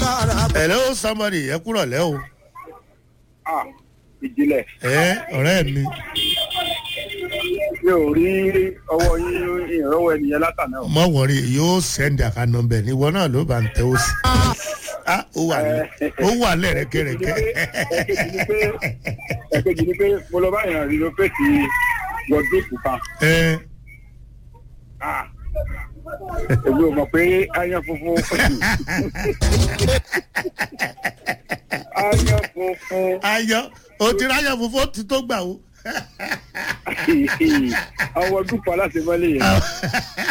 hello somebody ẹ kúrọ̀ lẹ́ o Ah, ìjìnlẹ̀ ẹ ọ̀rẹ́ mi mi ò rí ọwọ́ yín ìrànwọ́ ènìyàn látàná o. mọ̀ wọ̀rí yóò send account number ní ìwọ náà ló bá ń tẹ́ ó sí ah ó wà ní ó wà lẹ́rẹ̀kẹ̀rẹ̀kẹ̀ ẹ̀kejì ni pé ẹ̀kejì ni pé mo lọ bá yàn renovate wọ́dúùpù kan. ẹ Ah, èmi ò mọ̀ pé ayan funfun ayan funfun ayọ̀ o ti ráyọ̀ funfun ó ti tó gbà o. àwọn wọ́dúùpù aláṣẹ mọ́lẹ̀ yẹn.